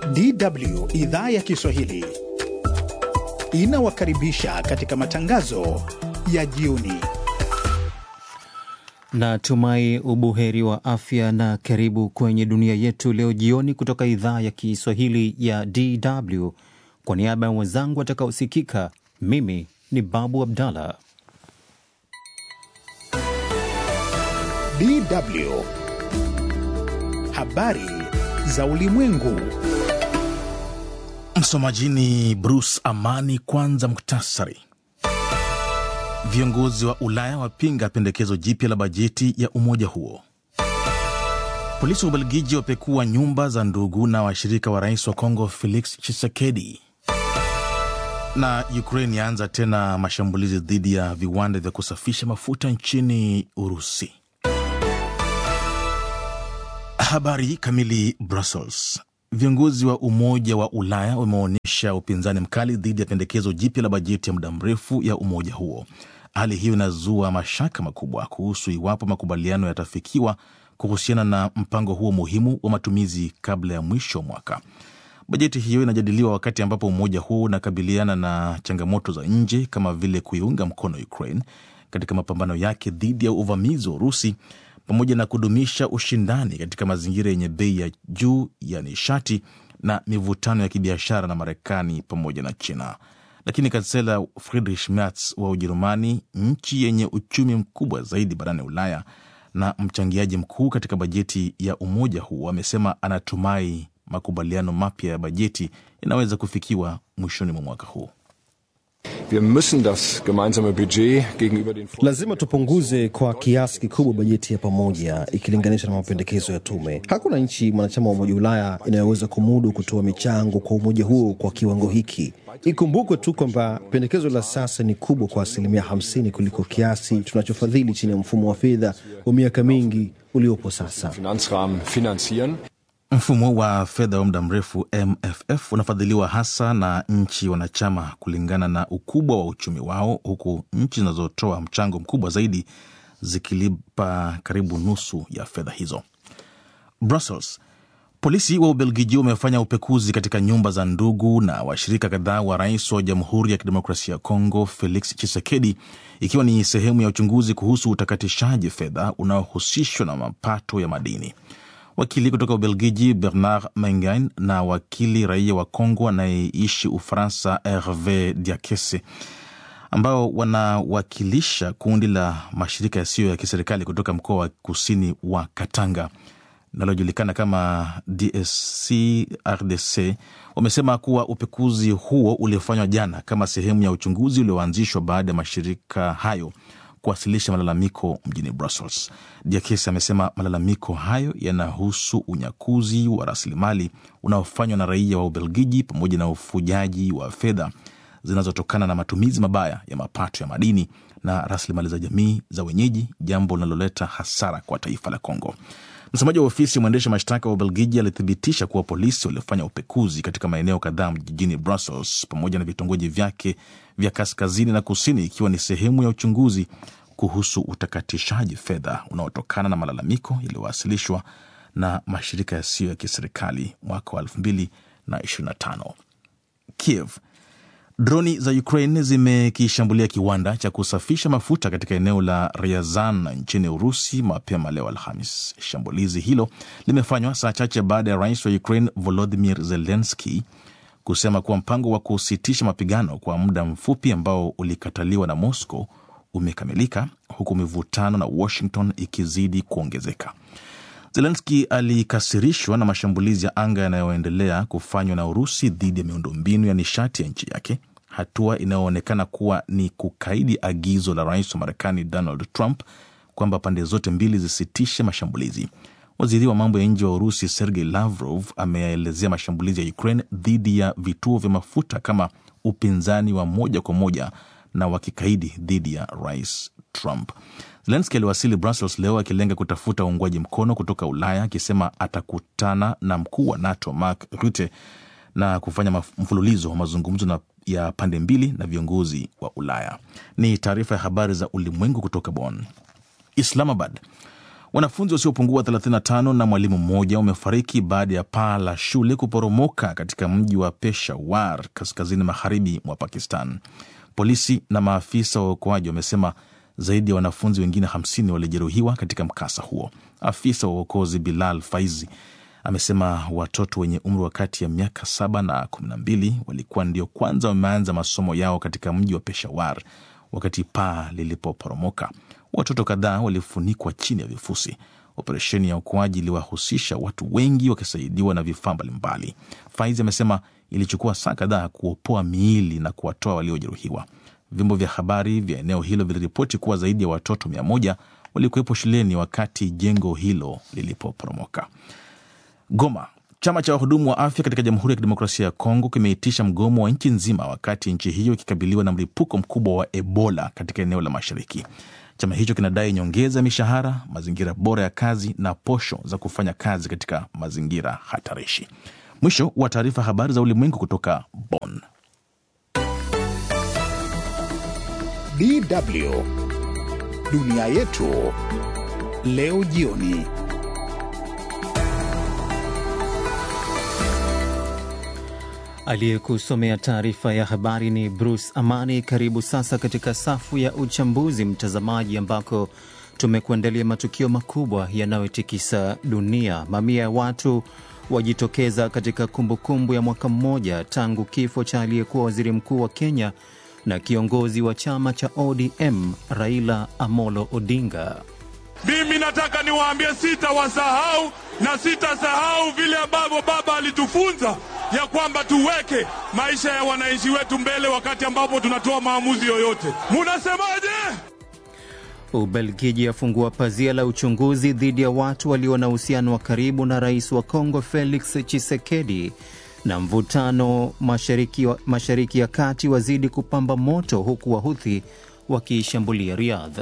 DW idhaa ya Kiswahili inawakaribisha katika matangazo ya jioni. Natumai ubuheri wa afya na karibu kwenye dunia yetu leo jioni kutoka idhaa ya Kiswahili ya DW. Kwa niaba ya wenzangu watakaosikika, mimi ni Babu Abdallah. DW habari za ulimwengu. Msomaji ni Bruce Amani. Kwanza muktasari. Viongozi wa Ulaya wapinga pendekezo jipya la bajeti ya umoja huo. Polisi wa Ubelgiji wapekua nyumba za ndugu na washirika wa rais wa Kongo Felix Tshisekedi. Na Ukraine yaanza tena mashambulizi dhidi ya viwanda vya kusafisha mafuta nchini Urusi. Habari kamili. Brussels. Viongozi wa Umoja wa Ulaya wameonyesha upinzani mkali dhidi ya pendekezo jipya la bajeti ya muda mrefu ya umoja huo. Hali hiyo inazua mashaka makubwa kuhusu iwapo makubaliano yatafikiwa kuhusiana na mpango huo muhimu wa matumizi kabla ya mwisho wa mwaka. Bajeti hiyo inajadiliwa wakati ambapo umoja huo unakabiliana na changamoto za nje kama vile kuiunga mkono Ukraine katika mapambano yake dhidi ya uvamizi wa Urusi pamoja na kudumisha ushindani katika mazingira yenye bei ya juu ya nishati na mivutano ya kibiashara na Marekani pamoja na China. Lakini kansela Friedrich Merz wa Ujerumani, nchi yenye uchumi mkubwa zaidi barani Ulaya na mchangiaji mkuu katika bajeti ya umoja huu, amesema anatumai makubaliano mapya ya bajeti yanaweza kufikiwa mwishoni mwa mwaka huu. Wir müssen das gemeinsame Budget gegenüber den Lazima tupunguze kwa kiasi kikubwa bajeti ya pamoja ikilinganishwa na mapendekezo ya tume. Hakuna nchi mwanachama wa Umoja wa Ulaya inayoweza kumudu kutoa michango kwa umoja huo kwa kiwango hiki. Ikumbukwe tu kwamba pendekezo la sasa ni kubwa kwa asilimia 50 kuliko kiasi tunachofadhili chini ya mfumo wa fedha wa miaka mingi uliopo sasa. Finanzrahmen finanzieren. Mfumo wa fedha wa muda mrefu MFF unafadhiliwa hasa na nchi wanachama kulingana na ukubwa wa uchumi wao, huku nchi zinazotoa mchango mkubwa zaidi zikilipa karibu nusu ya fedha hizo. Brussels. Polisi wa Ubelgiji wamefanya upekuzi katika nyumba za ndugu na washirika kadhaa wa rais wa Jamhuri ya Kidemokrasia ya Kongo Felix Tshisekedi, ikiwa ni sehemu ya uchunguzi kuhusu utakatishaji fedha unaohusishwa na mapato ya madini. Wakili kutoka Ubelgiji Bernard Mengain na wakili raia wa Kongo anayeishi Ufaransa Herve Diakese ambao wanawakilisha kundi la mashirika yasiyo ya kiserikali kutoka mkoa wa kusini wa Katanga linalojulikana kama DSC RDC wamesema kuwa upekuzi huo uliofanywa jana kama sehemu ya uchunguzi ulioanzishwa baada ya mashirika hayo kuwasilisha malalamiko mjini Brussels. Diakesi amesema malalamiko hayo yanahusu unyakuzi wa rasilimali unaofanywa na raia wa Ubelgiji pamoja na ufujaji wa fedha zinazotokana na matumizi mabaya ya mapato ya madini na rasilimali za jamii za wenyeji, jambo linaloleta hasara kwa taifa la Kongo. Msemaji wa ofisi ya mwendesha mashtaka wa Ubelgiji alithibitisha kuwa polisi waliofanya upekuzi katika maeneo kadhaa jijini Brussels pamoja na vitongoji vyake vya kaskazini na kusini, ikiwa ni sehemu ya uchunguzi kuhusu utakatishaji fedha unaotokana na malalamiko yaliyowasilishwa na mashirika yasiyo ya kiserikali mwaka wa 2025. Kiev. Droni za Ukraine zimekishambulia kiwanda cha kusafisha mafuta katika eneo la Ryazan nchini Urusi mapema leo Alhamis. Shambulizi hilo limefanywa saa chache baada ya rais wa Ukraine Volodimir Zelenski kusema kuwa mpango wa kusitisha mapigano kwa muda mfupi ambao ulikataliwa na Moscow umekamilika, huku mivutano na Washington ikizidi kuongezeka. Zelenski alikasirishwa na mashambulizi ya anga yanayoendelea kufanywa na Urusi dhidi ya miundombinu ya nishati ya nchi yake, hatua inayoonekana kuwa ni kukaidi agizo la rais wa Marekani Donald Trump kwamba pande zote mbili zisitishe mashambulizi. Waziri wa mambo ya nje wa Urusi Sergei Lavrov ameyaelezea mashambulizi ya Ukraine dhidi ya vituo vya mafuta kama upinzani wa moja kwa moja na wa kikaidi dhidi ya rais Trump. Zelenski aliwasili Brussels leo akilenga kutafuta uungwaji mkono kutoka Ulaya, akisema atakutana na mkuu wa NATO Mark Rutte na kufanya mfululizo wa mazungumzo na ya pande mbili na viongozi wa Ulaya. Ni taarifa ya habari za ulimwengu kutoka Bonn. Islamabad. Wanafunzi wasiopungua 35 na mwalimu mmoja wamefariki baada ya paa la shule kuporomoka katika mji wa Peshawar, kaskazini magharibi mwa Pakistan. Polisi na maafisa wa uokoaji wamesema zaidi ya wanafunzi wengine 50 walijeruhiwa katika mkasa huo. Afisa wa uokozi Bilal Faizi amesema watoto wenye umri wa kati ya miaka saba na kumi na mbili walikuwa ndio kwanza wameanza masomo yao katika mji wa Peshawar wakati paa lilipoporomoka. Watoto kadhaa walifunikwa chini ya vifusi. Operesheni ya uokoaji iliwahusisha watu wengi wakisaidiwa na vifaa mbalimbali. Faizi amesema ilichukua saa kadhaa kuopoa miili na kuwatoa waliojeruhiwa. Vyombo vya habari vya eneo hilo viliripoti kuwa zaidi ya watoto mia moja walikuwepo shuleni wakati jengo hilo lilipoporomoka. Goma. Chama cha wahudumu wa afya katika Jamhuri ya Kidemokrasia ya Kongo kimeitisha mgomo wa nchi nzima wakati nchi hiyo ikikabiliwa na mlipuko mkubwa wa Ebola katika eneo la mashariki. Chama hicho kinadai nyongeza ya mishahara, mazingira bora ya kazi na posho za kufanya kazi katika mazingira hatarishi. Mwisho wa taarifa habari za ulimwengu kutoka Bonn. DW dunia yetu leo jioni. Aliyekusomea taarifa ya habari ni Bruce Amani. Karibu sasa katika safu ya uchambuzi, mtazamaji, ambako tumekuandalia matukio makubwa yanayotikisa dunia. Mamia ya watu wajitokeza katika kumbukumbu ya mwaka mmoja tangu kifo cha aliyekuwa waziri mkuu wa Kenya na kiongozi wa chama cha ODM Raila Amolo Odinga. Mimi nataka niwaambie, sitawasahau na sitasahau vile ambavyo baba alitufunza ya kwamba tuweke maisha ya wananchi wetu mbele wakati ambapo tunatoa maamuzi yoyote. Munasemaje? Ubelgiji afungua pazia la uchunguzi dhidi ya watu walio na uhusiano wa karibu na rais wa Kongo Felix Tshisekedi. Na mvutano mashariki, mashariki ya kati wazidi kupamba moto huku Wahuthi wakiishambulia Riyadh.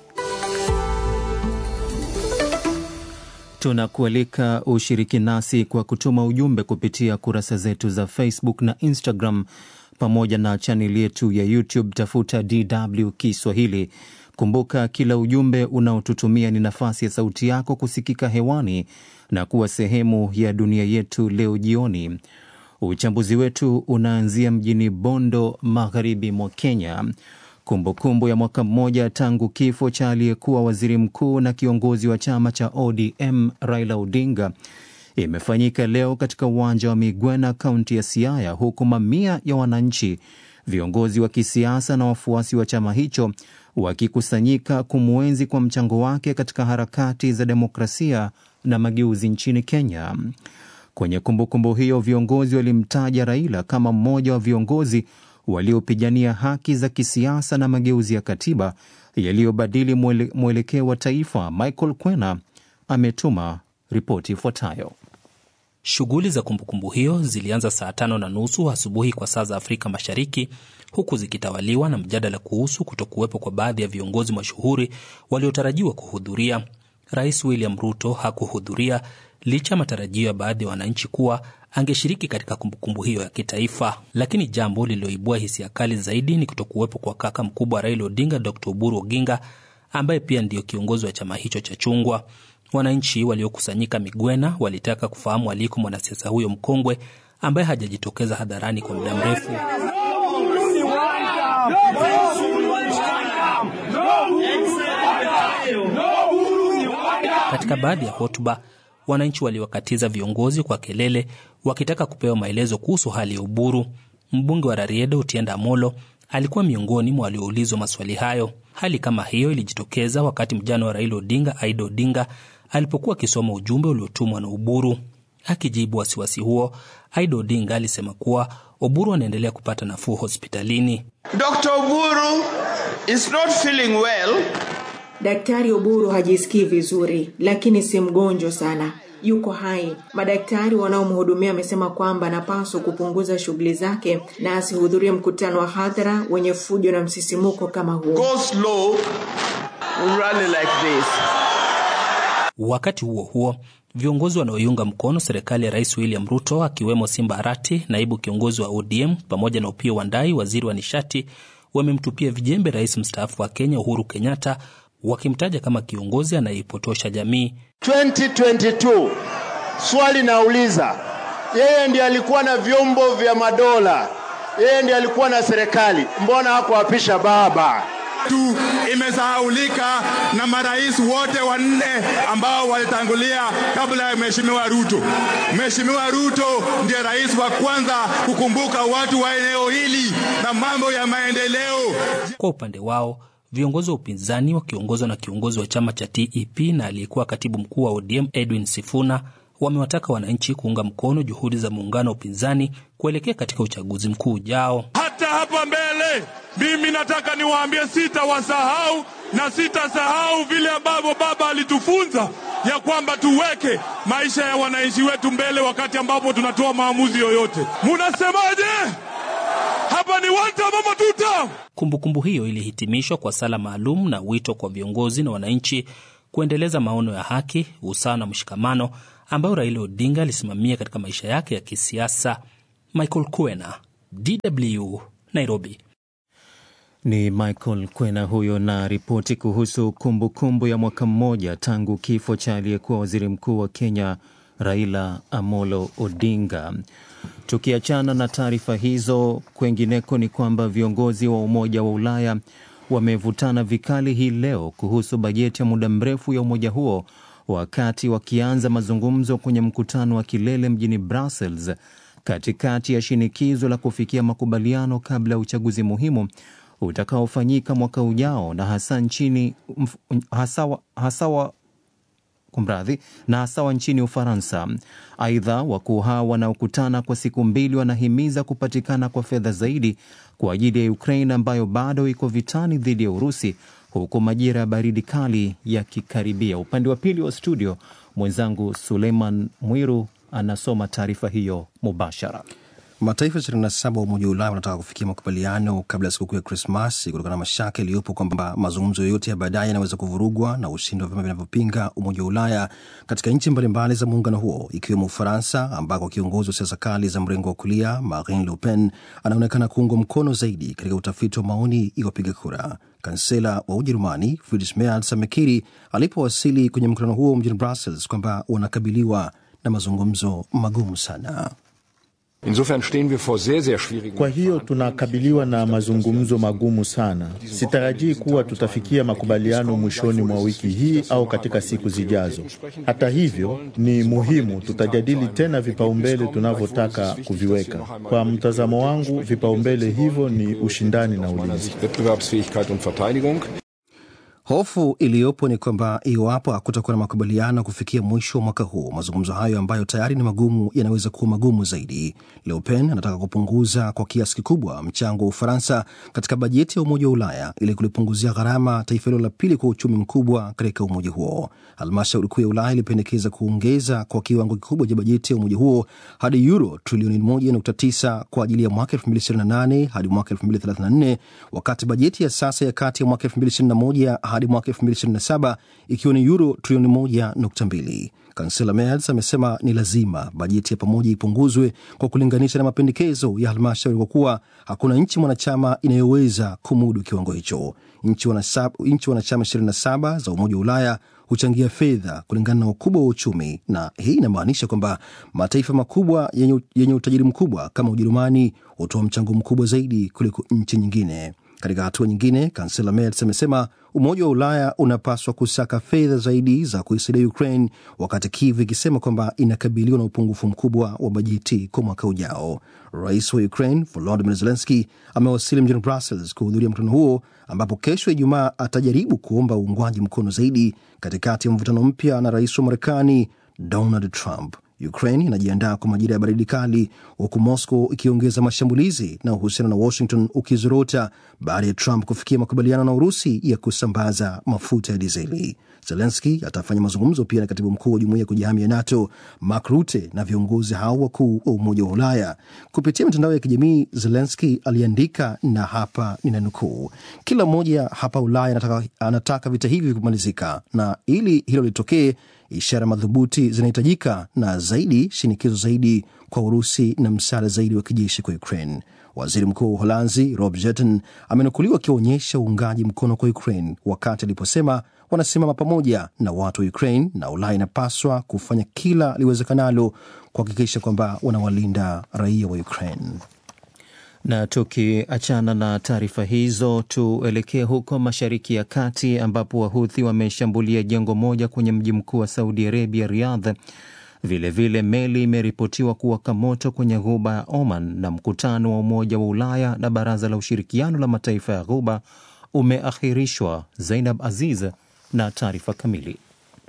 Tunakualika ushiriki nasi kwa kutuma ujumbe kupitia kurasa zetu za Facebook na Instagram pamoja na chaneli yetu ya YouTube. Tafuta DW Kiswahili. Kumbuka, kila ujumbe unaotutumia ni nafasi ya sauti yako kusikika hewani na kuwa sehemu ya dunia yetu leo jioni. Uchambuzi wetu unaanzia mjini Bondo, magharibi mwa Kenya. Kumbukumbu kumbu ya mwaka mmoja tangu kifo cha aliyekuwa waziri mkuu na kiongozi wa chama cha ODM Raila Odinga imefanyika leo katika uwanja wa Migwena, kaunti ya Siaya, huku mamia ya wananchi, viongozi wa kisiasa na wafuasi wa chama hicho wakikusanyika kumwenzi kwa mchango wake katika harakati za demokrasia na mageuzi nchini Kenya. Kwenye kumbukumbu kumbu hiyo, viongozi walimtaja Raila kama mmoja wa viongozi waliopigania haki za kisiasa na mageuzi ya katiba yaliyobadili mwele, mwelekeo wa taifa. Michael Kwena ametuma ripoti ifuatayo. Shughuli za kumbukumbu hiyo zilianza saa tano na nusu asubuhi kwa saa za Afrika Mashariki, huku zikitawaliwa na mjadala kuhusu kutokuwepo kwa baadhi ya viongozi mashuhuri waliotarajiwa kuhudhuria. Rais William Ruto hakuhudhuria licha ya matarajio ya baadhi ya wananchi kuwa angeshiriki katika kumbukumbu hiyo ya kitaifa. Lakini jambo lililoibua hisia kali zaidi ni kutokuwepo kwa kaka mkubwa Raila Odinga, Dr Oburu Oginga, ambaye pia ndiyo kiongozi wa chama hicho cha chungwa. Wananchi waliokusanyika Migwena walitaka kufahamu aliko mwanasiasa huyo mkongwe ambaye hajajitokeza hadharani kwa muda mrefu. Katika baadhi ya hotuba wananchi waliwakatiza viongozi kwa kelele wakitaka kupewa maelezo kuhusu hali ya Uburu. Mbunge wa Rarieda Otiende Amolo alikuwa miongoni mwa walioulizwa maswali hayo. Hali kama hiyo ilijitokeza wakati mjana wa Raila Odinga, Aida Odinga, alipokuwa akisoma ujumbe uliotumwa na Uburu. Akijibu wasiwasi huo, Aida Odinga alisema kuwa Oburu anaendelea kupata nafuu hospitalini. Dr. Oburu is not feeling well. Daktari Oburu hajisikii vizuri, lakini si mgonjwa sana, yuko hai. Madaktari wanaomhudumia wamesema kwamba anapaswa kupunguza shughuli zake na asihudhurie mkutano wa hadhara wenye fujo na msisimuko kama huo. Go slow, rally like this. Wakati huo huo, viongozi wanaoiunga mkono serikali ya Rais William Ruto akiwemo Simba Arati, naibu kiongozi wa ODM, pamoja na Opiyo Wandayi, waziri wa nishati, wamemtupia vijembe rais mstaafu wa Kenya Uhuru Kenyatta wakimtaja kama kiongozi anayeipotosha jamii. 2022 swali nauliza, yeye ndiye alikuwa na vyombo vya madola, yeye ndiye alikuwa na serikali, mbona hakuapisha baba? tu imesahaulika na marais wote wanne ambao walitangulia kabla ya Mheshimiwa Ruto. Mheshimiwa Ruto ndiye rais wa kwanza kukumbuka watu wa eneo hili na mambo ya maendeleo. Kwa upande wao viongozi wa upinzani wakiongozwa na kiongozi wa chama cha TEP na aliyekuwa katibu mkuu wa ODM Edwin Sifuna wamewataka wananchi kuunga mkono juhudi za muungano wa upinzani kuelekea katika uchaguzi mkuu ujao. Hata hapa mbele, mimi nataka niwaambie, sitawasahau na sitasahau vile ambavyo baba alitufunza ya kwamba tuweke maisha ya wananchi wetu mbele wakati ambapo tunatoa maamuzi yoyote. Munasemaje? Hapa ni one term ama two term? Kumbukumbu hiyo ilihitimishwa kwa sala maalum na wito kwa viongozi na wananchi kuendeleza maono ya haki, usawa na mshikamano ambayo Raila Odinga alisimamia katika maisha yake ya kisiasa. Michael Kwena, DW, Nairobi. Ni Michael Kwena huyo na ripoti kuhusu kumbukumbu kumbu ya mwaka mmoja tangu kifo cha aliyekuwa waziri mkuu wa Kenya Raila Amolo Odinga. Tukiachana na taarifa hizo, kwengineko ni kwamba viongozi wa Umoja wa Ulaya wamevutana vikali hii leo kuhusu bajeti ya muda mrefu ya umoja huo wakati wakianza mazungumzo kwenye mkutano wa kilele mjini Brussels katikati ya shinikizo la kufikia makubaliano kabla ya uchaguzi muhimu utakaofanyika mwaka ujao na hasa nchini hasa, hasa kumradhi na hasa nchini Ufaransa. Aidha, wakuu hao wanaokutana kwa siku mbili wanahimiza kupatikana kwa fedha zaidi kwa ajili ya Ukraine ambayo bado iko vitani dhidi ya Urusi huku majira ya baridi kali yakikaribia. Upande wa pili wa studio, mwenzangu Suleiman Mwiru anasoma taarifa hiyo mubashara. Mataifa 27 wa Umoja wa Ulaya wanataka kufikia makubaliano kabla ya sikukuu ya Krismasi kutokana na mashaka yaliyopo kwamba mazungumzo yoyote ya baadaye yanaweza kuvurugwa na ushindi wa vyama vinavyopinga Umoja wa Ulaya katika nchi mbalimbali za muungano huo ikiwemo Ufaransa, ambako kiongozi wa siasa kali za mrengo wa kulia Marine Le Pen anaonekana kuungwa mkono zaidi katika utafiti wa maoni ya wapiga kura. Kansela wa Ujerumani Friedrich Merz amekiri alipowasili kwenye mkutano huo mjini Brussels kwamba wanakabiliwa na mazungumzo magumu sana. Insofern stehen wir vor sehr, sehr schwierigen Kwa hiyo tunakabiliwa na mazungumzo magumu sana. Sitarajii kuwa tutafikia makubaliano mwishoni mwa wiki hii au katika siku zijazo. Hata hivyo, ni muhimu tutajadili tena vipaumbele tunavyotaka kuviweka. Kwa mtazamo wangu, vipaumbele hivyo ni ushindani na ulinzi. Wettbewerbsfähigkeit und Verteidigung. Hofu iliyopo ni kwamba iwapo hakutakuwa na makubaliano kufikia mwisho wa mwaka huu, mazungumzo hayo ambayo tayari ni magumu yanaweza kuwa magumu zaidi. Le Pen anataka kupunguza kwa kiasi kikubwa mchango wa Ufaransa katika bajeti ya Umoja wa Ulaya ili kulipunguzia gharama taifa hilo la pili kwa uchumi mkubwa katika umoja huo. Halmashauri kuu ya Ulaya ilipendekeza kuongeza kwa kiwango kikubwa cha bajeti ya umoja huo hadi euro trilioni 1.9 kwa ajili ya mwaka 2028 hadi mwaka 2034 wakati bajeti ya sasa ya kati ya mwaka 2021 hadi mwaka 2027 ikiwa ni euro trilioni 1.2. Kansela Merz amesema ni lazima bajeti ya pamoja ipunguzwe kwa kulinganisha na mapendekezo ya halmashauri kwa kuwa hakuna nchi mwanachama inayoweza kumudu kiwango hicho. Nchi wanachama 27 za Umoja wa Ulaya huchangia fedha kulingana na ukubwa wa uchumi, na hii inamaanisha kwamba mataifa makubwa yenye, yenye utajiri mkubwa kama Ujerumani hutoa mchango mkubwa zaidi kuliko nchi nyingine. Katika hatua nyingine, kansela Merz amesema Umoja wa Ulaya unapaswa kusaka fedha zaidi za kuisaidia Ukraine, wakati Kiev ikisema kwamba inakabiliwa na upungufu mkubwa wa bajeti kwa mwaka ujao. Rais wa Ukraine Volodymyr Zelensky amewasili mjini Brussels kuhudhuria mkutano huo, ambapo kesho Ijumaa atajaribu kuomba uungwaji mkono zaidi katikati ya mvutano mpya na rais wa Marekani Donald Trump. Ukraine inajiandaa kwa majira ya baridi kali huku Moscow ikiongeza mashambulizi na uhusiano na Washington ukizorota baada ya Trump kufikia makubaliano na Urusi ya kusambaza mafuta ya dizeli. Zelenski atafanya mazungumzo pia na katibu mkuu wa jumuiya ya kujihami ya NATO Mark Rutte na viongozi hao wakuu wa Umoja wa Ulaya. Kupitia mitandao ya kijamii, Zelenski aliandika, na hapa ninanukuu: kila mmoja hapa Ulaya anataka, anataka vita hivi kumalizika, na ili hilo litokee ishara madhubuti zinahitajika na zaidi shinikizo zaidi kwa Urusi na msaada zaidi wa kijeshi kwa Ukraine. Waziri mkuu wa Uholanzi Rob Jetten amenukuliwa akionyesha uungaji mkono kwa Ukraine wakati aliposema wanasimama pamoja na watu wa Ukraine na Ulaya inapaswa kufanya kila liwezekanalo kuhakikisha kwamba wanawalinda raia wa Ukraine. Na tukiachana na taarifa hizo, tuelekee huko Mashariki ya Kati ambapo Wahuthi wameshambulia jengo moja kwenye mji mkuu wa Saudi Arabia, Riyadh. Vilevile meli imeripotiwa kuwaka moto kwenye ghuba ya Oman, na mkutano wa Umoja wa Ulaya na Baraza la Ushirikiano la Mataifa ya Ghuba umeahirishwa. Zainab Aziz na taarifa kamili.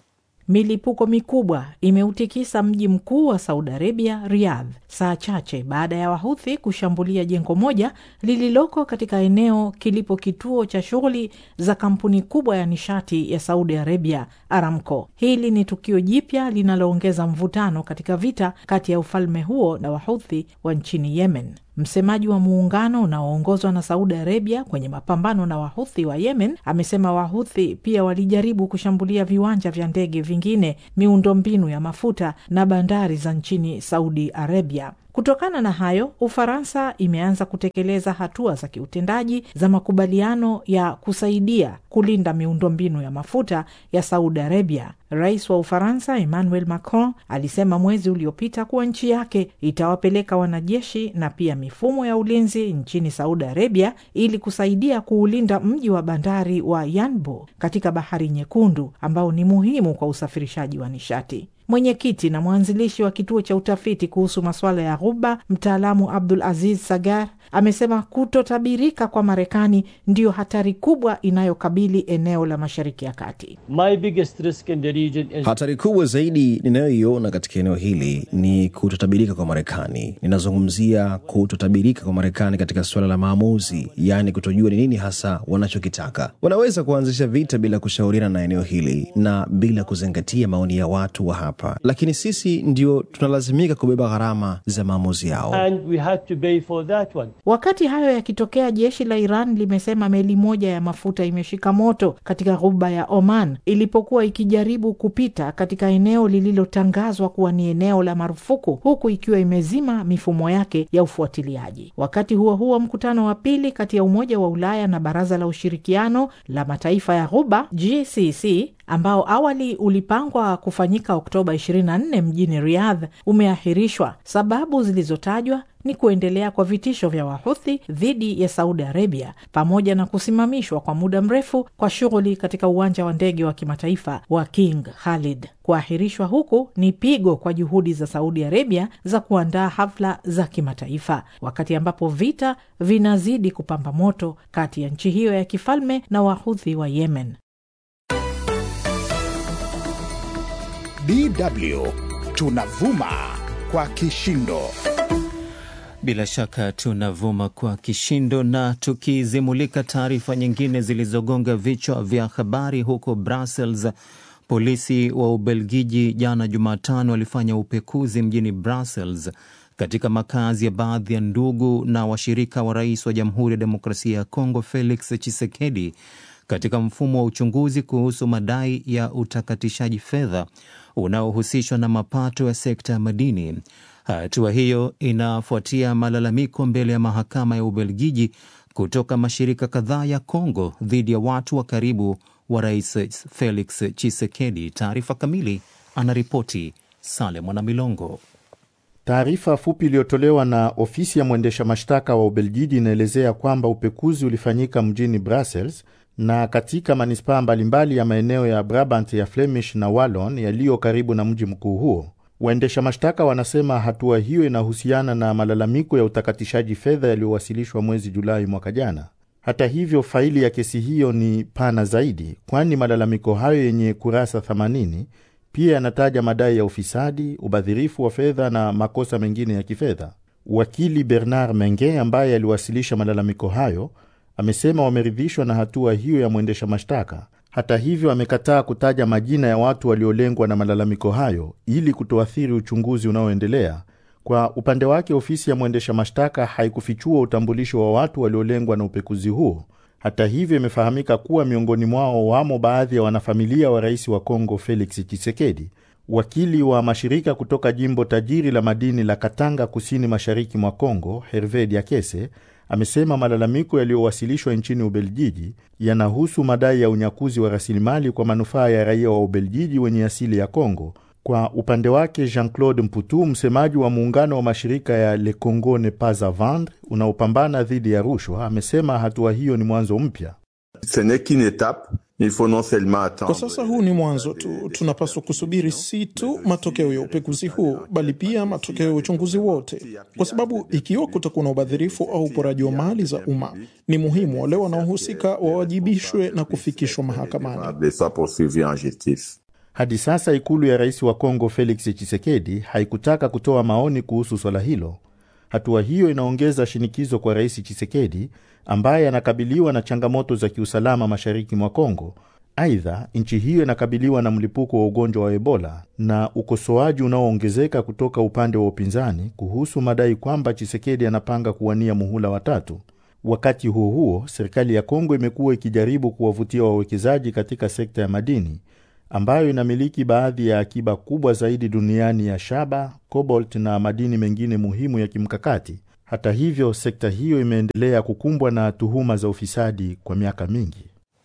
Milipuko mikubwa imeutikisa mji mkuu wa Saudi Arabia, Riyadh, saa chache baada ya Wahuthi kushambulia jengo moja lililoko katika eneo kilipo kituo cha shughuli za kampuni kubwa ya nishati ya Saudi Arabia, Aramco. Hili ni tukio jipya linaloongeza mvutano katika vita kati ya ufalme huo na Wahuthi wa nchini Yemen. Msemaji wa muungano unaoongozwa na Saudi Arabia kwenye mapambano na Wahuthi wa Yemen amesema Wahuthi pia walijaribu kushambulia viwanja vya ndege vingine, miundombinu ya mafuta na bandari za nchini Saudi Arabia. Kutokana na hayo, Ufaransa imeanza kutekeleza hatua za kiutendaji za makubaliano ya kusaidia kulinda miundombinu ya mafuta ya Saudi Arabia. Rais wa Ufaransa Emmanuel Macron alisema mwezi uliopita kuwa nchi yake itawapeleka wanajeshi na pia mifumo ya ulinzi nchini Saudi Arabia ili kusaidia kuulinda mji wa bandari wa Yanbu katika Bahari Nyekundu ambao ni muhimu kwa usafirishaji wa nishati. Mwenyekiti na mwanzilishi wa kituo cha utafiti kuhusu masuala ya Ghuba, mtaalamu Abdul Aziz Sagar amesema kutotabirika kwa Marekani ndiyo hatari kubwa inayokabili eneo la Mashariki ya Kati. My biggest risk in the region is... Hatari kubwa zaidi ninayoiona katika eneo hili ni kutotabirika kwa Marekani. Ninazungumzia kutotabirika kwa Marekani katika suala la maamuzi, yaani kutojua ni nini hasa wanachokitaka. Wanaweza kuanzisha vita bila kushauriana na eneo hili na bila kuzingatia maoni ya watu wa hapa, lakini sisi ndio tunalazimika kubeba gharama za maamuzi yao. and we had to pay for that one. Wakati hayo yakitokea, jeshi la Iran limesema meli moja ya mafuta imeshika moto katika ghuba ya Oman ilipokuwa ikijaribu kupita katika eneo lililotangazwa kuwa ni eneo la marufuku, huku ikiwa imezima mifumo yake ya ufuatiliaji. Wakati huo huo, mkutano wa pili kati ya Umoja wa Ulaya na Baraza la Ushirikiano la Mataifa ya Ghuba GCC ambao awali ulipangwa kufanyika Oktoba 24 mjini Riyadh umeahirishwa. Sababu zilizotajwa ni kuendelea kwa vitisho vya Wahuthi dhidi ya Saudi Arabia pamoja na kusimamishwa kwa muda mrefu kwa shughuli katika uwanja wa ndege wa kimataifa wa King Khalid. Kuahirishwa huku ni pigo kwa juhudi za Saudi Arabia za kuandaa hafla za kimataifa, wakati ambapo vita vinazidi kupamba moto kati ya nchi hiyo ya kifalme na Wahuthi wa Yemen. DW tunavuma kwa kishindo. Bila shaka tunavuma kwa kishindo, na tukizimulika taarifa nyingine zilizogonga vichwa vya habari huko Brussels. Polisi wa Ubelgiji jana Jumatano walifanya upekuzi mjini Brussels katika makazi ya baadhi ya ndugu na washirika wa rais wa Jamhuri ya Demokrasia ya Kongo Felix Tshisekedi katika mfumo wa uchunguzi kuhusu madai ya utakatishaji fedha unaohusishwa na mapato ya sekta ya madini. Hatua hiyo inafuatia malalamiko mbele ya mahakama ya Ubelgiji kutoka mashirika kadhaa ya Kongo dhidi ya watu wa karibu wa rais Felix Tshisekedi. Taarifa kamili anaripoti Sale Mwanamilongo. Taarifa fupi iliyotolewa na ofisi ya mwendesha mashtaka wa Ubelgiji inaelezea kwamba upekuzi ulifanyika mjini Brussels na katika manispaa mbalimbali ya maeneo ya Brabant ya Flemish na Wallon yaliyo karibu na mji mkuu huo. Waendesha mashtaka wanasema hatua hiyo inahusiana na malalamiko ya utakatishaji fedha yaliyowasilishwa mwezi Julai mwaka jana. Hata hivyo, faili ya kesi hiyo ni pana zaidi, kwani malalamiko hayo yenye kurasa 80 pia yanataja madai ya ufisadi, ubadhirifu wa fedha na makosa mengine ya kifedha. Wakili Bernard Menge ambaye aliwasilisha malalamiko hayo amesema wameridhishwa na hatua hiyo ya mwendesha mashtaka. Hata hivyo, amekataa kutaja majina ya watu waliolengwa na malalamiko hayo ili kutoathiri uchunguzi unaoendelea. Kwa upande wake, ofisi ya mwendesha mashtaka haikufichua utambulisho wa watu waliolengwa na upekuzi huo. Hata hivyo, imefahamika kuwa miongoni mwao wamo baadhi ya wanafamilia wa rais wa Kongo Felix Tshisekedi. Wakili wa mashirika kutoka jimbo tajiri la madini la Katanga kusini mashariki mwa Kongo, Herve Diakese Amesema malalamiko yaliyowasilishwa nchini Ubelgiji yanahusu madai ya unyakuzi wa rasilimali kwa manufaa ya raia wa Ubelgiji wenye asili ya Kongo. Kwa upande wake, Jean-Claude Mputu, msemaji wa muungano wa mashirika ya Le Congo Ne Pas a Vendre unaopambana dhidi ya rushwa, amesema hatua hiyo ni mwanzo mpya. Kwa sasa huu ni mwanzo tu. Tunapaswa kusubiri si tu matokeo ya upekuzi huu, bali pia matokeo ya uchunguzi wote, kwa sababu ikiwa kutakuwa na ubadhirifu au uporaji wa mali za umma, ni muhimu wale wanaohusika wawajibishwe na kufikishwa mahakamani. Hadi sasa ikulu ya rais wa Kongo Felix Tshisekedi haikutaka kutoa maoni kuhusu swala hilo. Hatua hiyo inaongeza shinikizo kwa rais Tshisekedi ambaye anakabiliwa na changamoto za kiusalama mashariki mwa Kongo. Aidha, nchi hiyo inakabiliwa na mlipuko wa ugonjwa wa Ebola na ukosoaji unaoongezeka kutoka upande wa upinzani kuhusu madai kwamba Tshisekedi anapanga kuwania muhula watatu. Wakati huo huo, serikali ya Kongo imekuwa ikijaribu kuwavutia wawekezaji katika sekta ya madini ambayo inamiliki baadhi ya akiba kubwa zaidi duniani ya shaba, cobalt na madini mengine muhimu ya kimkakati. Hata hivyo, sekta hiyo imeendelea kukumbwa na tuhuma za ufisadi kwa miaka mingi.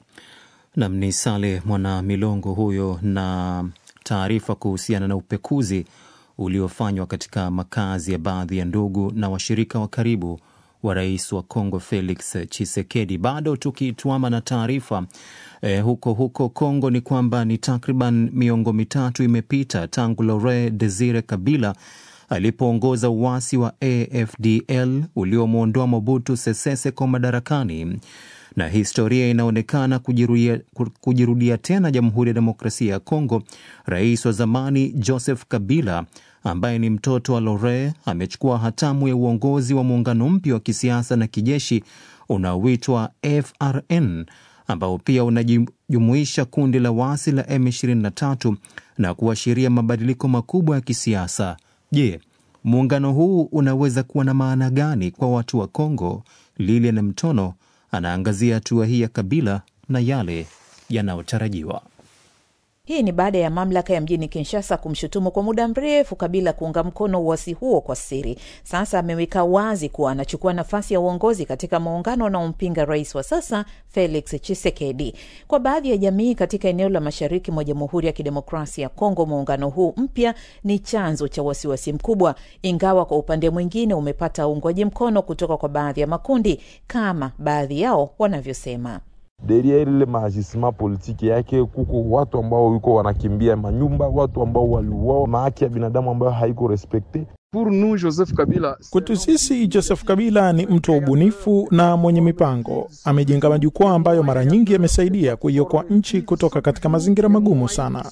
Nam ni Sale Mwana Milongo huyo na taarifa kuhusiana na upekuzi uliofanywa katika makazi ya baadhi ya ndugu na washirika wa karibu wa rais wa Kongo Felix Chisekedi. Bado tukituama na taarifa eh, huko huko Kongo ni kwamba ni takriban miongo mitatu imepita tangu Laurent Desire Kabila alipoongoza uasi wa AFDL uliomwondoa Mobutu Sese Seko madarakani na historia inaonekana kujirudia, kujirudia tena Jamhuri ya Demokrasia ya Kongo. Rais wa zamani Joseph Kabila ambaye ni mtoto wa Laurent amechukua hatamu ya uongozi wa muungano mpya wa kisiasa na kijeshi unaoitwa FRN ambao pia unajumuisha kundi la waasi la M23 na kuashiria mabadiliko makubwa ya kisiasa. Je, muungano huu unaweza kuwa na maana gani kwa watu wa Kongo? Lilian Mtono anaangazia hatua hii ya Kabila na yale yanayotarajiwa. Hii ni baada ya mamlaka ya mjini Kinshasa kumshutumu kwa muda mrefu Kabila kuunga mkono uasi huo kwa siri. Sasa ameweka wazi kuwa anachukua nafasi ya uongozi katika muungano unaompinga rais wa sasa Felix Tshisekedi. Kwa baadhi ya jamii katika eneo la mashariki mwa Jamhuri ya Kidemokrasia ya Kongo, muungano huu mpya ni chanzo cha wasiwasi mkubwa, ingawa kwa upande mwingine umepata uungwaji mkono kutoka kwa baadhi ya makundi kama baadhi yao wanavyosema. Derriere ile maajisema politiki yake kuko watu ambao wiko wanakimbia manyumba, watu ambao waliuawa, mahaki ya binadamu ambayo haiko respekte. Joseph Kabila. Kwetu sisi Joseph Kabila ni mtu wa ubunifu na mwenye mipango. Amejenga majukwaa ambayo mara nyingi yamesaidia kuiokoa nchi kutoka katika mazingira magumu sana.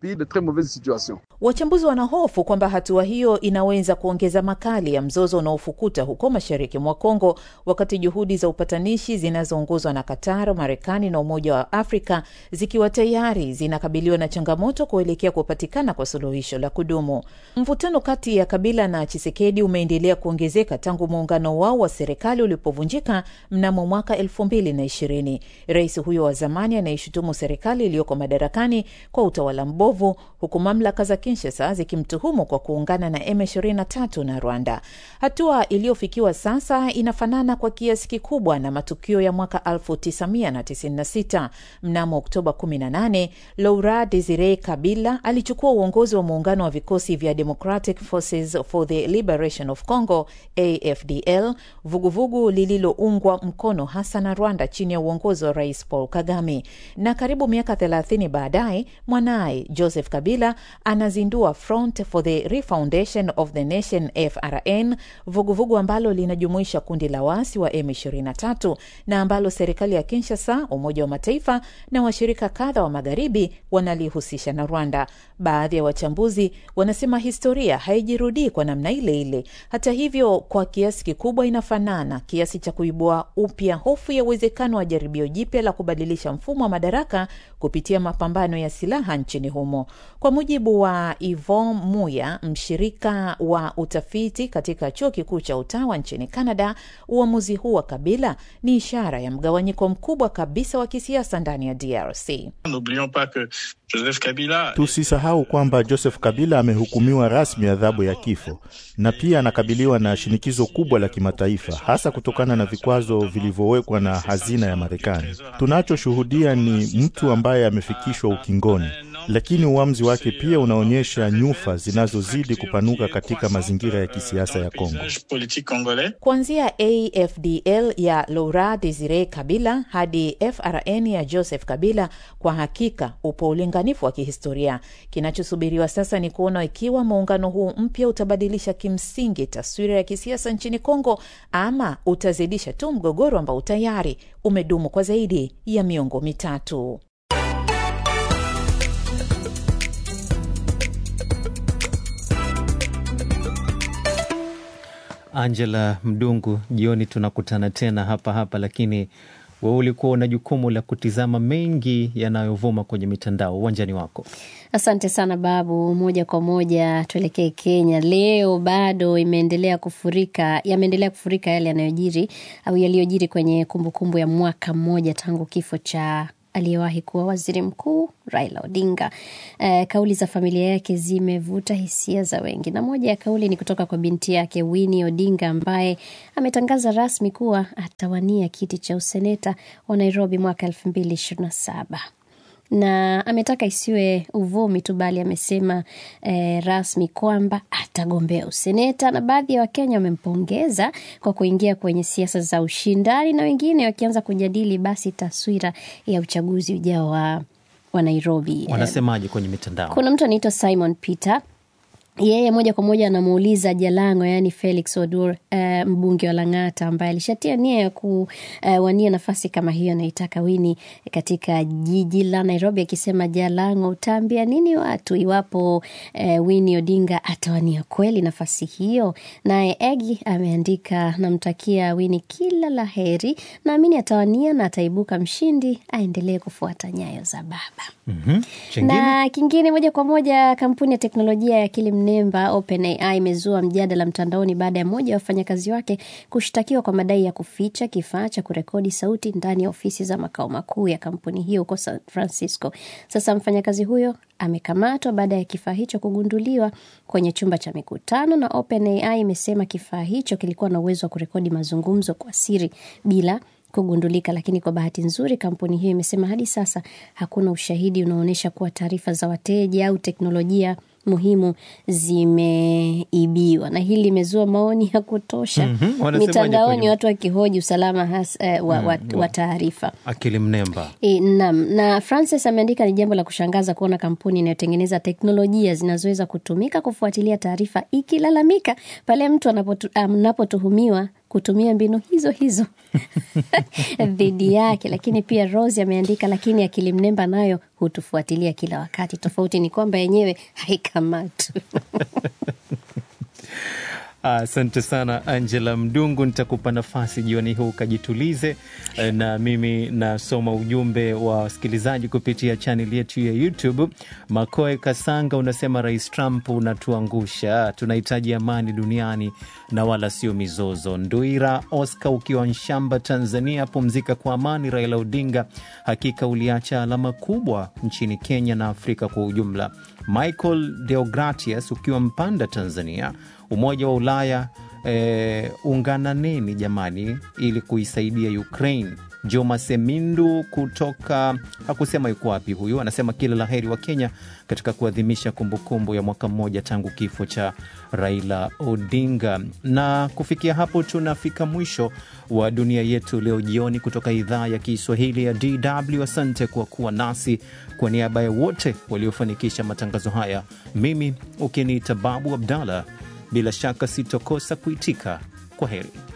Wachambuzi wanahofu kwamba hatua hiyo inaweza kuongeza makali ya mzozo unaofukuta huko mashariki mwa Kongo, wakati juhudi za upatanishi zinazoongozwa na Qatar, Marekani na Umoja wa Afrika zikiwa tayari zinakabiliwa na changamoto kuelekea kupatikana kwa suluhisho la kudumu. Mvutano kati ya Kabila na Chisekedi umeendelea kuongezeka tangu muungano wao wa serikali ulipovunjika mnamo mwaka elfu mbili na ishirini. Rais huyo wa zamani anaishutumu serikali iliyoko madarakani kwa utawala mbovu, huku mamlaka za Kinshasa zikimtuhumu kwa kuungana na M23 na Rwanda. Hatua iliyofikiwa sasa inafanana kwa kiasi kikubwa na matukio ya mwaka 1996. Mnamo Oktoba 18, Laurent Desire Kabila alichukua uongozi wa muungano wa vikosi vya Democratic Forces for the Liberation of Congo AFDL, vuguvugu lililoungwa mkono hasa na Rwanda chini ya uongozi wa Rais Paul Kagame. Na karibu miaka 30 baadaye, mwanaye Joseph Kabila anazindua Front for the Refoundation of the Nation FRN, vuguvugu ambalo linajumuisha kundi la waasi wa M23 na ambalo serikali ya Kinshasa, Umoja wa Mataifa na washirika kadha wa magharibi wanalihusisha na Rwanda. Baadhi ya wachambuzi wanasema historia haijirudii kwa namna ile ile. Hata hivyo, kwa kiasi kikubwa inafanana kiasi cha kuibua upya hofu ya uwezekano wa jaribio jipya la kubadilisha mfumo wa madaraka kupitia mapambano ya silaha nchini humo. Kwa mujibu wa Yvon Muya, mshirika wa utafiti katika chuo kikuu cha Utawa nchini Canada, uamuzi huu wa Kabila ni ishara ya mgawanyiko mkubwa kabisa wa kisiasa ndani ya DRC. Joseph Kabila. Tusisahau kwamba Joseph Kabila amehukumiwa rasmi adhabu ya kifo na pia anakabiliwa na shinikizo kubwa la kimataifa, hasa kutokana na vikwazo vilivyowekwa na hazina ya Marekani. Tunachoshuhudia ni mtu ambaye amefikishwa ukingoni, lakini uamuzi wake pia unaonyesha nyufa zinazozidi kupanuka katika mazingira ya kisiasa ya Kongo. Kuanzia AFDL ya Laurent Desire Kabila hadi FRN ya Joseph Kabila, kwa hakika upo ulinganifu wa kihistoria. Kinachosubiriwa sasa ni kuona ikiwa muungano huu mpya utabadilisha kimsingi taswira ya kisiasa nchini Kongo ama utazidisha tu mgogoro ambao tayari umedumu kwa zaidi ya miongo mitatu. Angela Mdungu, jioni tunakutana tena hapa hapa, lakini wewe ulikuwa una jukumu la kutizama mengi yanayovuma kwenye mitandao. Uwanjani wako. Asante sana Babu. Moja kwa moja tuelekee Kenya. Leo bado imeendelea kufurika, yameendelea kufurika yale yanayojiri au yaliyojiri kwenye kumbukumbu kumbu ya mwaka mmoja tangu kifo cha aliyewahi kuwa waziri mkuu Raila Odinga. E, kauli za familia yake zimevuta hisia za wengi, na moja ya kauli ni kutoka kwa binti yake Winnie Odinga ambaye ametangaza rasmi kuwa atawania kiti cha useneta wa Nairobi mwaka elfu mbili ishirini na saba na ametaka isiwe uvumi tu bali amesema eh, rasmi kwamba atagombea useneta, na baadhi ya Wakenya wamempongeza kwa kuingia kwenye siasa za ushindani, na wengine wakianza kujadili basi taswira ya uchaguzi ujao wa, wa Nairobi. Wanasemaje kwenye mitandao? Kuna mtu anaitwa Simon Peter yeye moja kwa moja anamuuliza Jalango, yaani Felix Odur, uh, mbunge wa Lang'ata ambaye alishatia nia ya kuwania uh, nafasi kama hiyo anaitaka Wini katika jiji la Nairobi, akisema Jalango, utaambia nini watu iwapo uh, Wini Odinga atawania kweli nafasi hiyo? Naye Egi ameandika, namtakia Wini kila la heri, naamini atawania na ataibuka mshindi, aendelee kufuata nyayo za baba. mm-hmm. Na kingine moja kwa moja, kampuni ya teknolojia ya akili mnemba OpenAI imezua mjadala mtandaoni baada ya mmoja wa wafanyakazi wake kushtakiwa kwa madai ya kuficha kifaa cha kurekodi sauti ndani ya ofisi za makao makuu ya kampuni hiyo huko San Francisco. Sasa mfanyakazi huyo amekamatwa baada ya kifaa hicho kugunduliwa kwenye chumba cha mikutano, na OpenAI imesema kifaa hicho kilikuwa na uwezo wa kurekodi mazungumzo kwa siri bila kugundulika. Lakini kwa bahati nzuri, kampuni hiyo imesema hadi sasa hakuna ushahidi unaoonyesha kuwa taarifa za wateja au teknolojia muhimu zimeibiwa, na hili limezua maoni ya kutosha Mhm, mitandaoni, kwenye- watu wakihoji usalama has, eh, wa, wa, wa taarifa. Akili mnemba. E, nam na Francis ameandika ni jambo la kushangaza kuona kampuni inayotengeneza teknolojia zinazoweza kutumika kufuatilia taarifa ikilalamika pale mtu anapotu- anapotuhumiwa kutumia mbinu hizo hizo dhidi yake. Lakini pia Rose ameandika, lakini akili mnemba nayo hutufuatilia kila wakati. Tofauti ni kwamba yenyewe haikamatwi. Asante sana Angela Mdungu, nitakupa nafasi jioni huu ukajitulize, eh, na mimi nasoma ujumbe wa wasikilizaji kupitia chaneli yetu ya YouTube. Makoe Kasanga unasema Rais Trump unatuangusha, tunahitaji amani duniani na wala sio mizozo. Nduira Oscar ukiwa Nshamba, Tanzania, pumzika kwa amani. Raila Odinga, hakika uliacha alama kubwa nchini Kenya na Afrika kwa ujumla. Michael Deogratius ukiwa Mpanda, Tanzania, Umoja wa Ulaya eh, ungananeni jamani, ili kuisaidia Ukraine. Joma Semindu kutoka hakusema yuko wapi huyu, anasema kila la heri wa Kenya katika kuadhimisha kumbukumbu ya mwaka mmoja tangu kifo cha Raila Odinga. Na kufikia hapo tunafika mwisho wa dunia yetu leo jioni kutoka idhaa ya Kiswahili ya DW. Asante kwa kuwa nasi. Kwa niaba ya wote waliofanikisha matangazo haya, mimi ukiniita Babu Abdallah, bila shaka sitokosa kuitika kwa heri.